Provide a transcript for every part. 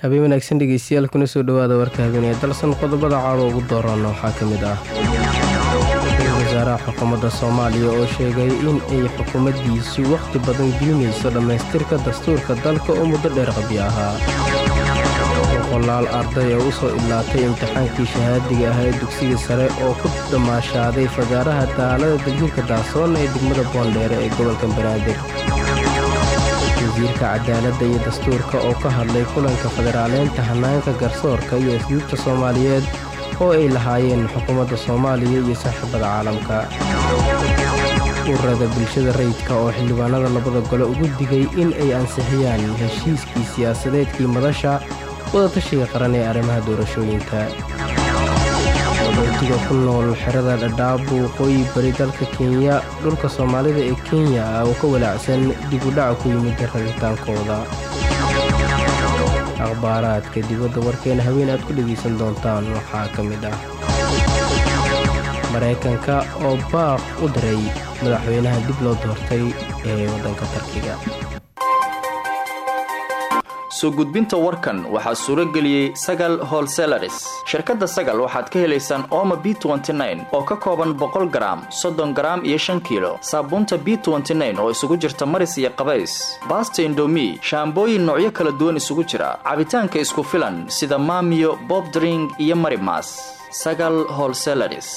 habeen wanaagsan dhegeystayaal kuna soo dhowaada warka habeenee dalsan qodobada caawa ugu dooranna waxaa ka mid ah ra-iisul wasaaraha xukuumadda soomaaliya oo sheegay in ay xukuumaddiisu wakhti badan gelinayso dhammaystirka dastuurka dalka oo muddo dheer qabyo ahaa boqolaal arday oo u soo idlaatay imtixaankii shahaadiga ah ee dugsiga sare oo ku dhammaashaaday fagaaraha daalada daljirka daasoon ee degmada boondheere ee gobolka banaadir wasiirka cadaaladda iyo dastuurka oo ka hadlay kulanka federaaleynta hannaanka garsoorka iyo asluubta soomaaliyeed oo ay lahaayeen xukuumadda soomaaliya iyo saaxiibada caalamka ururada bulshada rayidka oo xildhibaanada labada gole ugu digay in ay ansixiyaan heshiiskii siyaasadeedkii madasha wadatashiga qaran ee arrimaha doorashooyinka wadootiga ku nool xerada dhadhaab waqooyi bari dalka kenya dhulka soomaalida ee kenya oo ka walaacsan dib u dhaca ku yimid rabitaankooda akhbaaraadka dibadda warkeena haween aad ku dhegaysan doontaan waxaa ka mid ah maraykanka oo baaq u diray madaxweynaha dib loo doortay ee waddanka tarkiga soo gudbinta warkan waxaa suuro geliyey sagal holselaris shirkadda sagal waxaad ka helaysaan ooma b oo ka kooban boqol garaam soddon garaam iyo shan kiilo saabuunta b oo isugu jirta maris iyo qabays baasta indomi shaambooyin noocyo kala duwan isugu jira cabitaanka isku filan sida maamiyo bobdring iyo marimas sagal holselaris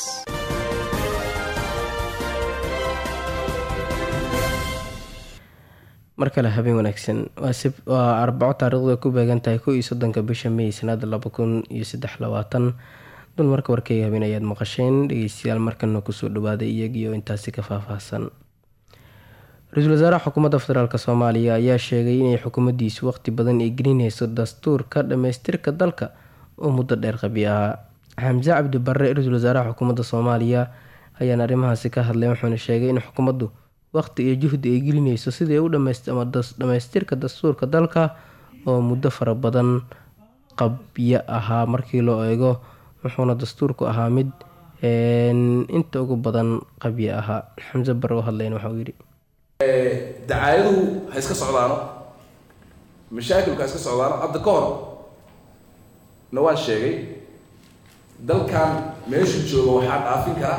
mar kale habeen wanaagsan waa arbaco taariikhdu ay ku beegan tahay ko iyo soddonka bisha may sanada laba kun iyo saddex labaatan dun marka warkeyga habeen ayaad maqasheen dhegeystayaal markana kusoo dhawaaday iyagiioo intaasi ka faahfaahsan ra-iisul wasaaraha xukuumadda federaalk soomaaliya ayaa sheegay inay xukuumaddiisu waqti badan ay gelinayso dastuurka dhammaystirka dalka oo muddo dheer qabi ahaa xamse cabdi barre ra-iisul wasaaraha xukuumadda soomaaliya ayaan arrimahaasi ka hadlay wuxuuna sheegay in xukuumaddu waqti iyo juhdi ay gelinayso sidii u dhammaystirka dastuurka dalka oo muddo fara badan qabyo ahaa markii loo eego wuxuuna dastuurku ahaa mid inta ugu badan qabyo ahaa xamse bare oo hadlayn waxauu yidhi dacaayaduhu ha iska socdaano mashaakilku ha iska socdaano hadda ka hor na waan sheegay dalkan meeshu jooga waxaa dhaafin kara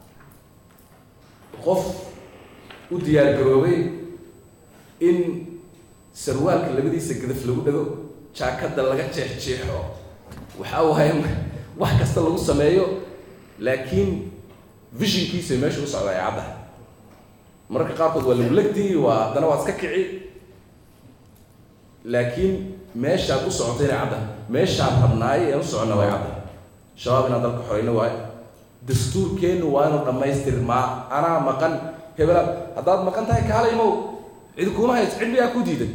qof u diyaar garoobay in sarwaalka labadiisa gadaf lagu dhago jaakadda laga jeexjeexo waxa waaye wax kasta lagu sameeyo laakiin vishinkiisa meesha u socda ay caddahay mararka qaarkood waa lagu legdii waa haddana waa iska kici laakiin meeshaad u socota inay caddahay meeshaan rabnaay aan u soconna way caddahay shabaab inaan dalka xoreyno waayo dastuurkeennu waa inuu dhammaystirmaa anaa maqan hebela haddaad maqan tahay kaala imow cid kuuma hays cid miyaa ku diidan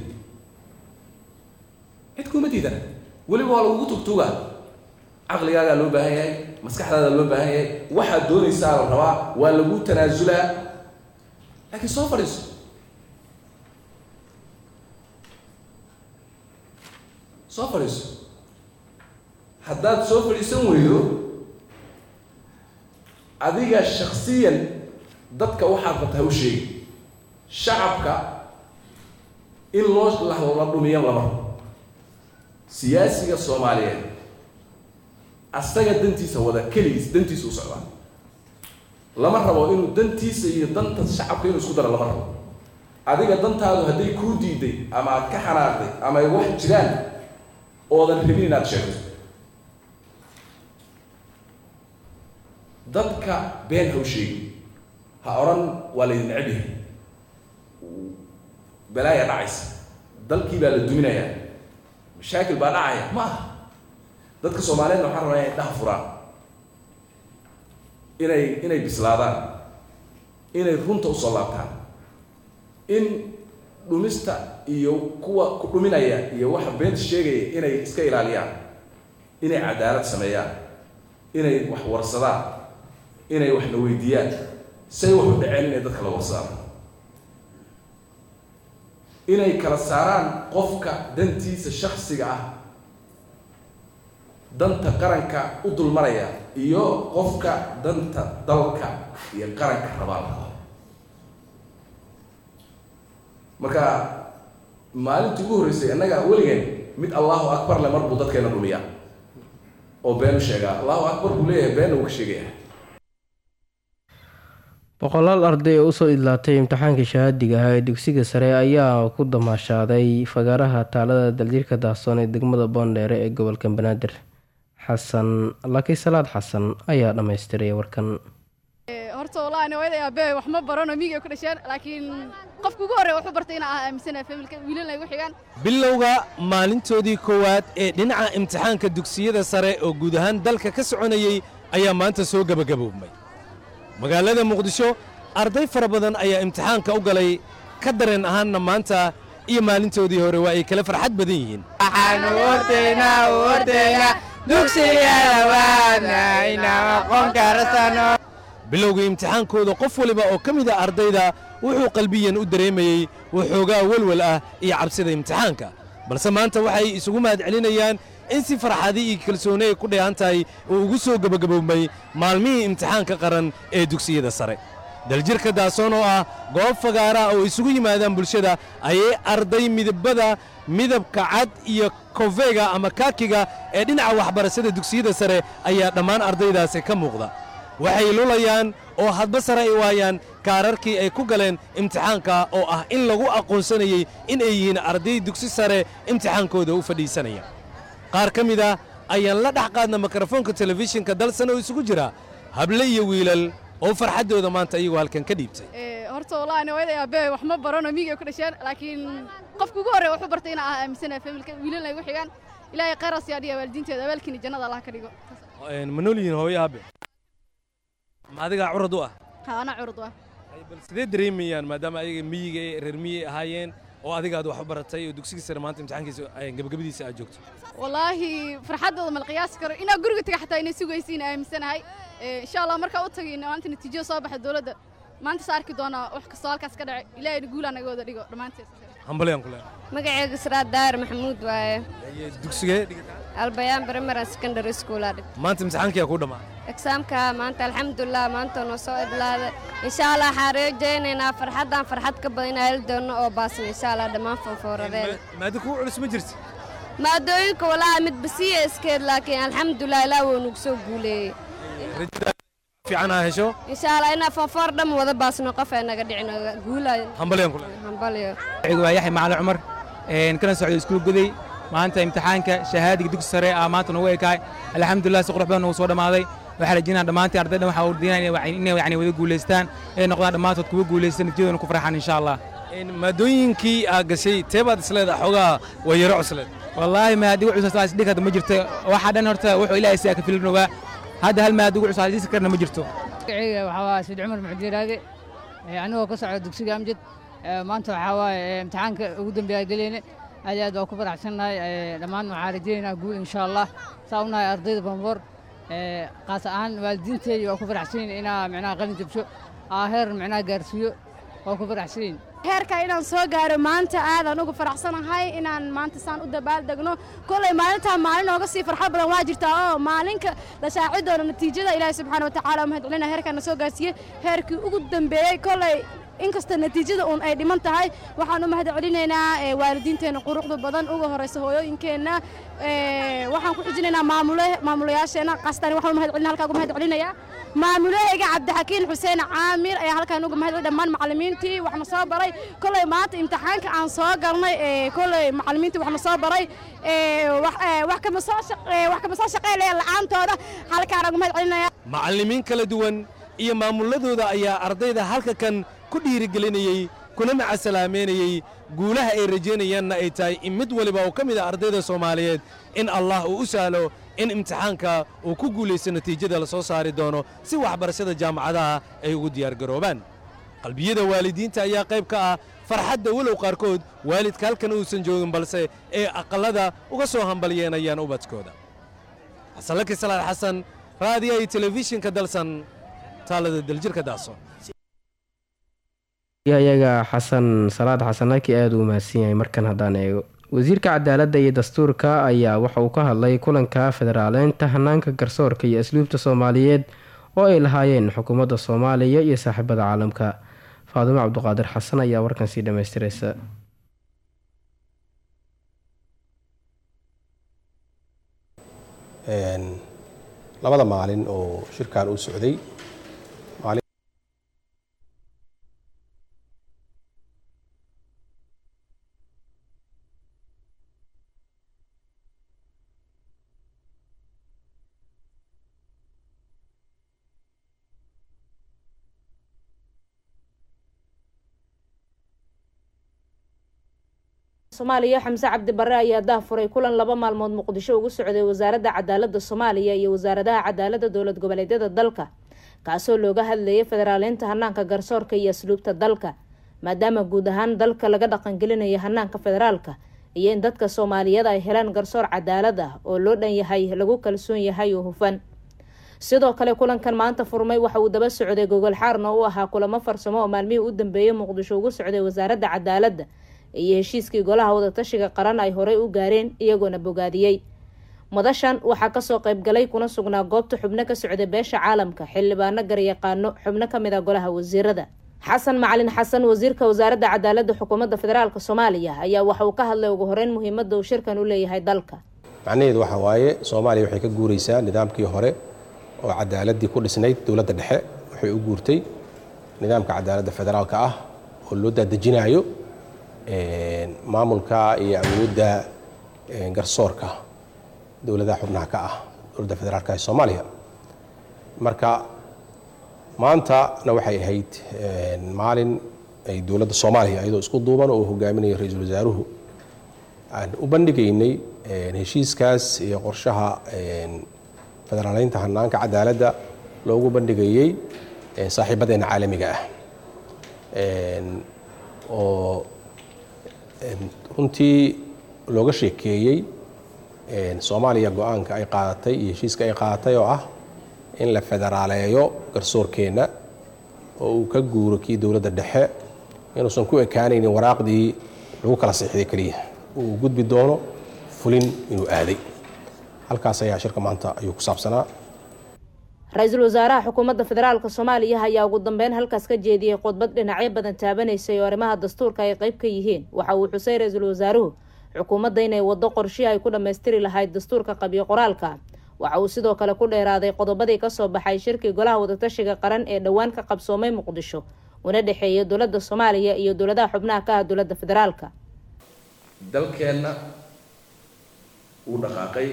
cid kuuma diidan weliba waa lagugu tugtuga caqligaagaa loo baahan yahay maskaxdaada loo baahan yahay waxaad doonaysaa la rabaa waa lagu tanaasulaa laakiin soo fadhiiso soo fadhiiso haddaad soo fadhiisan weydo adiga shaksiyan dadka waxaad rabta ha u sheegi shacabka in loo la dhumiyo lama siyaasiga soomaaliyeed asaga dantiisa wada keligiis dantiisa u socdaa lama rabo inuu dantiisa iyo danta shacabka inuu isku daro lama rabo adiga dantaadu hadday kuu diiday ama aad ka xanaaqday ama ay wax jiraan oodan rabin inaad sheegto dadka been ha u sheegi ha odhan waa laydin necab yahay balaaya dhacaysa dalkii baa la duminayaa mashaakil baa dhacaya ma aha dadka soomaaliyeedna waxaan rabaa inay dhaha furaan inay inay bislaadaan inay runta usoo laabtaan in dhumista iyo kuwa ku dhuminaya iyo waxa beenta sheegaya inay iska ilaaliyaan inay cadaalad sameeyaan inay wax warsadaan inay waxna weydiiyaan say wax u dhaceen inay dadka la warsadaan inay kala saaraan qofka dantiisa shaksiga ah danta qaranka u dulmaraya iyo qofka danta dalka iyo qaranka rabaa marka maalintii ugu horreysay annaga weligeen mid allahu akbar le mar buu dadkeena dhumiyaa oo beenu sheegaa allahu akbar buu leeyahay beenna wuu ka sheegaya boqolaal arday oo usoo idlaatay imtixaankii shahaadiga ahaa ee dugsiga sare ayaa ku damaashaaday fagaaraha taalada daljirka daahsoon ee degmada boondheere ee gobolka banaadir xasan laki salaad xasan ayaa dhammaystiray warkan horta wallahi ani hooyaday aabe wax ma barano miyiga ku dhasheen laakiin qofka ugu horreeya wuxuu bartay inaan aaminsanahay familka wiilana igu xigaan bilowga maalintoodii koowaad ee dhinaca imtixaanka dugsiyada sare oo guud ahaan dalka ka soconayey ayaa maanta soo gebagaboobmay magaalada muqdisho arday fara badan ayaa imtixaanka u galay ka dareen ahaanna maanta iyo maalintoodii hore waa ay kala farxad badan yihiin bilowgii imtixaankooda qof waliba oo ka mid a ardayda wuxuu qalbiyan u dareemayey waxoogaa welwel ah iyo cabsida imtixaanka balse maanta waxay isugu mahad celinayaan in si farxadi iyo kalsooni ay ku dheehan tahay uu ugu soo gebagaboobmay maalmihii imtixaanka qaran ee dugsiyada sare daljirka daasoon oo ah goob fagaara oo isugu yimaadaan bulshada ayay arday midabada midabka cad iyo kofeega ama kaakiga ee dhinaca waxbarashada dugsiyada sare ayaa dhammaan ardaydaasi ka muuqda waxay lulayaan oo hadba sare ay waayaan kaararkii ay ku galeen imtixaanka oo ah in lagu aqoonsanayey in ay yihiin arday dugsi sare imtixaankooda u fadhiisanaya qaar ka mid ah ayaan la dhex qaadna mikrofoonka telefishinka dalsan oo isugu jira hable iyo wiilal oo farxaddooda maanta iyagoo halkan ka dhiibtay horta wallahi ani hooyaday aabe wax ma barano miyiga ku dhasheen laakiin qofka ugu horreeya wuxuu bartay inaan aaminsanahay familka wiilana igu xigaan ilaahay khayraas yaa dhiya waalidiinteeda abaalkiina jannada allah ka dhigo ma nool yihiin hooyo aabe ma adigaa curad u ah ha ana curud ah bal sidee dareemayaan maadaama ayaga miyiga ee reer miyay ahaayeen oo adiga aad wax u baratay oo dugsiga sare maanta imtixaankiisa gabagabadiisa aad joogto wallaahi farxaddooda mal qiyaasi karo inaa guriga taga xataa inay sugaysiin aaminsanahay insha allah markaa u tagay maanta natiijada soo baxa dowladda maanta sa arki doonaa wax kastoo halkaas ka dhacay ilaahayna guulaa naga wada dhigo dhammaanteed hambalyaan ku leeyahay magacayga siraad daahir maxamuud waaye dugsigee dhigataa albayaan primary secondary school aa dhig maanta imtixaankiyaa ku dhammaa exaamka maanta alxamdulilah maanta noo soo idlaaday insha allah waxaan rajaynaynaa farxaddan farxad ka badan inaan heli doono oo baasan insha allah dhammaan fanfooradeeda maada kugu culus ma jirti maadooyinka walaa mid basiya iskeed laakiin alxamdulilah ilaah wuu nagu soo guuleeyey fiican aa hesho insha allah inaa fanfoor dhan wada baasno qof ay naga dhicin guulayo hambalyaan ku leeyahay hambalyo waa yaxya macalin cumar kana socday iskuul guday maanta imtixaanka shahaadiga dugsi sare ah maanta nagu ekaay alxamdulilah si qurux badan nagu soo dhammaaday waxaa rajinaa dhammaantii ardaydan waxaa urdiinaya inay yani wada guulaystaan ay noqdaan dhammaantood kuwa guulaystaan natiijadoona ku farxaan insha allah maadooyinkii aad gashay tee baad isleedahay xoogaa waa yaro cusleed wallaahi maadigu cusas isdhig hadda ma jirto waxaa dhan horta wuxuu ilaahay siyaa ka filinogaa hadda hal maadigu cusas dhisi karna ma jirto magacayga waxaa waaye sayd cumar muxdiiraage anigoo ka socda dugsiga amjad maanta waxaa waaye imtixaanka ugu dambeeya geleyne aad iyo aad waa ku faraxsannahay dhammaan waxaa rajaynaynaa guul insha allah saa u nahay ardayda bamboor qaas ahaan waalidiinteedii waa ku faraxsanyiin inaa micnaha qalin jabsho aa heer micnaha gaarsiiyo waa ku faraxsanyiin heerka inaan soo gaaro maanta aadaan uga faraxsanahay inaan maanta saan u dabaaldegno kolay maalintaa maalin ooga sii farxad badan waa jirtaa oo maalinka la shaaci doono natiijada ilaahay subxaana watacaala mahad celina heerkaan na soo gaarsiiyey heerkii ugu dambeeyey kolay inkasta natiijada uun ay dhiman tahay waxaan u mahad celinaynaa waalidiinteenna quruxda badan uga horeysa hooyooyinkeenna waxaan ku xijinaynaa maamulayaasheenna qastaan waxaan u mahad celina halkaa uga mahad celinayaa maamulahayga cabdixakiin xuseen caamir ayaa halkaan uga mahad celin dhammaan macallimiintii waxna soo baray kolay maanta imtixaanka aan soo galnay kolay macallimiintii waxna soo baray wax kama soo wax kama soo shaqeynaya la'aantooda halkaan uga mahad celinaya macallimiin kala duwan iyo maamuladooda ayaa ardayda halka kan ku dhiirigelinayey kuna macasalaameynayey guulaha ay rajaynayaanna ay tahay in mid waliba oo ka mid a ardayda soomaaliyeed in allah uu u sahlo in imtixaanka uu ku guulaysto natiijada la soo saari doono si waxbarashada jaamacadaha ay ugu diyaargaroobaan qalbiyada waalidiinta ayaa qayb ka ah farxadda walow qaarkood waalidka halkan uusan joogin balse ee aqallada uga soo hambalyeenayaan ubadkooda xasanlaki salaad xasan raadiya iyo telefishinka dalsan taalada daljirka daaso ayaga xasan salaad xasanaki aada u mahadsan yahay markan haddaan eego wasiirka cadaaladda iyo dastuurka ayaa waxa uu ka hadlay kulanka federaaleynta hanaanka garsoorka iyo asluubta soomaaliyeed oo ay lahaayeen xukuumadda soomaaliya iyo saaxiibada caalamka faadumo cabduqaadir xasan ayaa warkan sii dhammaystiraysa labada maalin oo shirkan uu socday soomaaliya xamse cabdi barre ayaa daafuray kulan laba maalmood muqdisho ugu socday wasaaradda cadaaladda soomaaliya iyo wasaaradaha cadaaladda dowlad goboleedyada dalka kaasoo looga hadlayay federaaleynta hanaanka garsoorka iyo asluubta dalka maadaama guud ahaan dalka laga dhaqangelinayo hanaanka federaalka iyo in dadka soomaaliyeed ay helaan garsoor cadaalad ah oo loo dhan yahay lagu kalsoon yahay oo hufan sidoo kale kulankan maanta furmay waxa uu daba socday gogol xaarna u ahaa kulamo farsamo oo maalmihii u dambeeyey muqdisho ugu socday wasaaradda cadaaladda iyo heshiiskii golaha wadatashiga qaran ay horey u gaareen iyagoona bogaadiyey madashan waxaa kasoo qaybgalay kuna sugnaa goobta xubno ka socday beesha caalamka xildhibaano garyaqaano xubno kamid a golaha wasiirada xasan macalin xasan wasiirka wasaaradda cadaaladda xukuumadda federaalk soomaaliya ayaa waxa uu ka hadlay ugu horeyn muhiimada uu shirkan u leeyahay dalka macnaheedu waxa waaye soomaaliya waxay ka guureysaa nidaamkii hore oo cadaaladii ku dhisnayd dowladda dhexe waxay u guurtay nidaamka cadaaladda federaalka ah oo loo daadejinayo maamulka iyo awoodda garsoorka dowladaha xubnaha ka ah dowladda federaalka ee soomaaliya marka maantana waxay ahayd maalin ay dowladda soomaaliya iyadoo isku duuban oo hogaaminaya ra-iisul wasaaruhu aan u bandhigaynay heshiiskaas iyo qorshaha federaaleynta hanaanka cadaaladda loogu bandhigayey saaxiibadeena caalamiga ah oo runtii looga sheekeeyey soomaaliya go-aanka ay qaadatay iyo heshiiska ay qaadatay oo ah in la federaaleeyo garsoorkeenna oo uu ka guuro kii dowladda dhexe inuusan ku ekaanaynin waraaqdii lagu kala siixday keliya uu gudbi doono fulin inuu aaday halkaas ayaa shirka maanta ayuu ku saabsanaa ra-iisul wasaaraha xukuumadda federaalk soomaaliya ayaa ugu dambeyn halkaas ka jeediyey khudbad dhinacyo badan taabanaysay oo arrimaha dastuurka ay qeyb ka yihiin waxa uu xusay ra-iisul wasaaruhu xukuumadda inay waddo qorshihii ay ku dhammaystiri lahayd dastuurka qabyo qoraalka waxa uu sidoo kale ku dheeraaday qodobadii kasoo baxay shirkii golaha wadatashiga qaran ee dhowaan ka qabsoomay muqdisho una dhexeeya dowladda soomaaliya iyo dowladaha xubnaha ka ah dowladda federaalka dalkeenna wuu dhaqaaqay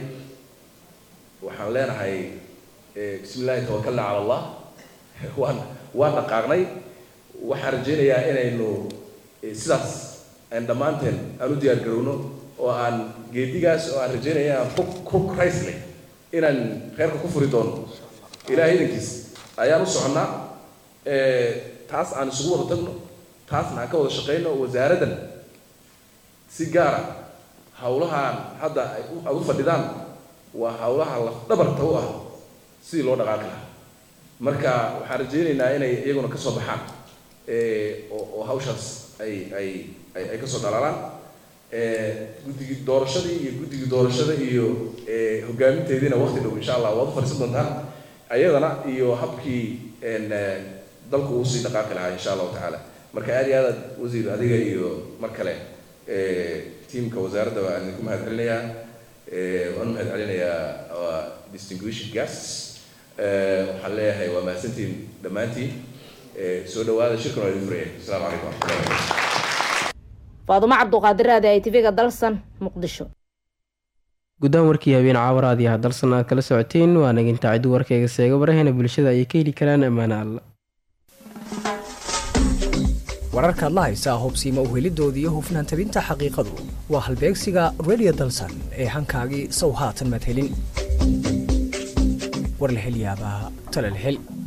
waxaan leenahay bismi illaahi tawakalna cala allah waan waan dhaqaaqnay waxaan rajaynayaa inaynu sidaas aan dhammaanteen aan u diyaar garowno oo aan geedigaas oo aan rajaynaya aan ku ku raysnay inaan reerka ku furi doono ilaahay idankiis ayaan u soconnaa taas aan isugu wada tagno taasna aan ka wada shaqayno wasaaraddan si gaara hawlahaan hadda aad u fadhidaan waa hawlaha lafdhabarta u ah sidii loo dhaqaaqi lahaa marka waxaan rajaynaynaa inay iyaguna ka soo baxaan oo hawshaas ay ay ay ka soo dhalaalaan guddigii doorashadii iyo guddigii doorashada iyo hogaaminteediina waqti dhow insha allah waad u fadhiisan doontaan ayadana iyo habkii dalku uu sii dhaqaaqi lahaa insha allahu tacaala marka aad iyo aad wasiir adiga iyo mar kale tiimka wasaaradda waan idinku mahad celinayaa waan u mahad celinayaa distinguished guests waxaan leeyahay waa mahadsantiin dhammaantiin soo dhawaada shirkan waa idin furaya asalaamu calaykum waraxmatullahi wabarakatu faadumo cabduqaadir aade ay tv-ga dalsan muqdisho guddaan warkii habeen caawaraad iyo hadalsan aad kala socoteen waa naginta ciddu warkayga seega warahena bulshada ayay ka heli karaan ammaane alla wararkaad la haysaa hubsiima uhelidoodii iyo hufnaan tabinta xaqiiqadu waa halbeegsiga radio dalsan ee hankaagii sow haatan maad helin war la hel yaabaa tala la hel